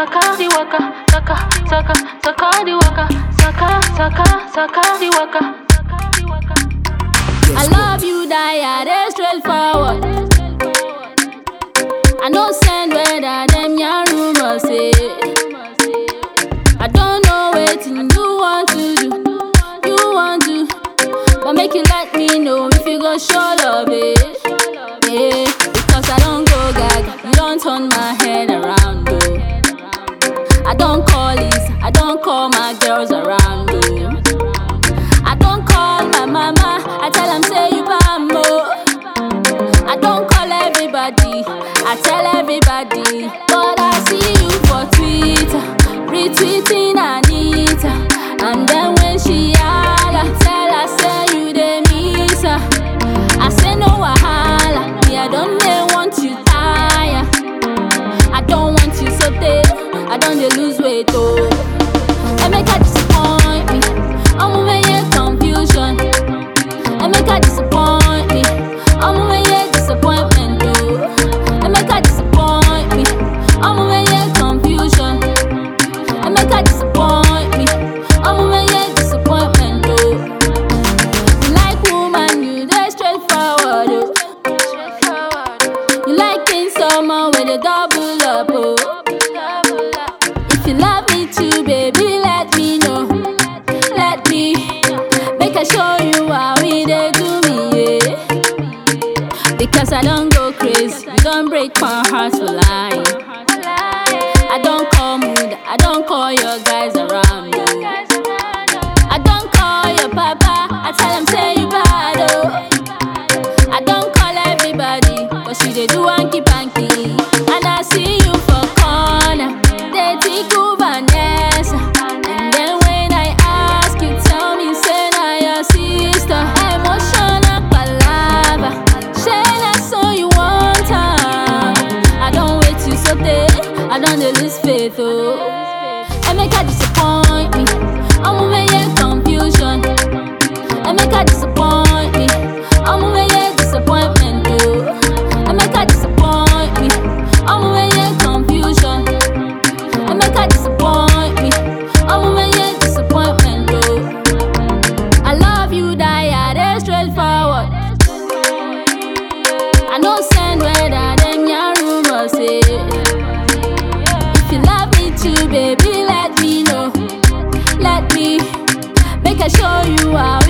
saka the waka, saka, saka, saka the waka, saka, saka, saka the waka. I love you, die, I dey straightforward. I no send whether them yarn rumors say. I don't know wetin you want to do, you want to, but make you let me know if you go show love, eh? Yeah, because I don't go gaga, you don't turn my head around, oh. I don't call this, I don't call my girls around, oh. I don't call my mama, I tell them say you bambo. I don't call everybody, I tell everybody. But I see you for Twitter, retweeting Anita. And then when she holla, tell her say you dey miss her. I say no wahala, me I don't dey want you tire. I don't want you so tey, I don't dey lose weight oh. Emeka disappoint me, ọmọ meye confusion. Emeka disappoint me, ọmọ meye disappointment oh. Emeka disappoint me, ọmọ meye confusion. Emeka disappoint me, ọmọ meye disappointment oh. You like woman, you dey straightforward oh. You like king someone with a double up oh. If you love me too, baby, let me know. Let me make I show you how we dey do me, yeah. Because I don't go crazy, you don't break my heart for lying. I don't call mood, I don't call your guys around. oh. I don't call your papa, I tell him say you bad oh. I don't call everybody, but she dey do hanky panky. And I see you for corner, they tickle Vanessa. And then when I ask you, tell me say na your sister. Emotional palava, say na so you want am. I don't wait you so tey, I don't dey lose faith oh. Emeka disappoint me, ọmọ meye confusion. Emeka disappoint me. I'm a disappointment, oh. Emeka disappoint me. I'm a confusion. Emeka disappoint me. I'm a disappointment, oh. I love you, die, I dey straightforward. I no send whether them yarn rumors say. If you love me too, baby, let me know. Let me make I show you how